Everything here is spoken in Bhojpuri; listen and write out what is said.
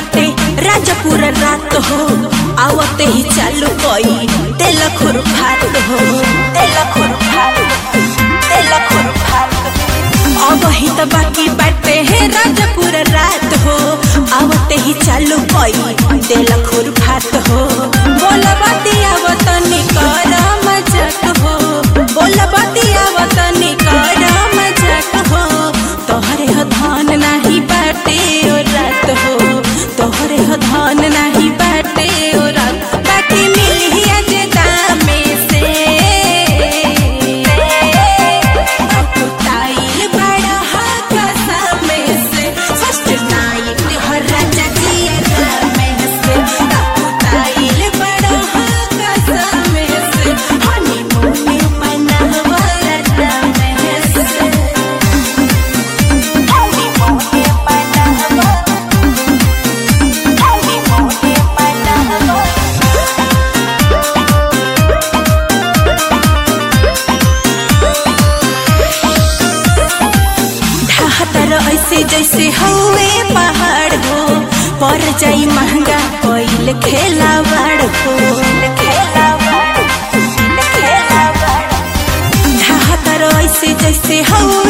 बाटे राजापुर रात हो आवते ही चालू कई तेल खुर फात हो तेल खुर फात तेल खुर फात अब ही तो बाकी बाटे है राजापुर रात हो आवते ही चालू कई तेल खुर फात हो बोल बतिया वतनी कर मजाक हो बोल बतिया वतनी कर मजाक हो तोहरे हो धान नाही बाटे ओ रात हो तोहरे हो धान नाही बाटे ओ रात बाकी मिली आज दामे से अकुताइल बड़ा हाथ सामे से फर्स्ट नाइट हर राजा जी रामे से अकुताइल बड़ा हाथ सामे से हनीमून मनावा रामे से ढाहतर ऐसे जैसे हवे पहाड़ हो पर जाई महंगा कोइल खेलावाड़ हो ढाहतर ऐसे जैसे हवे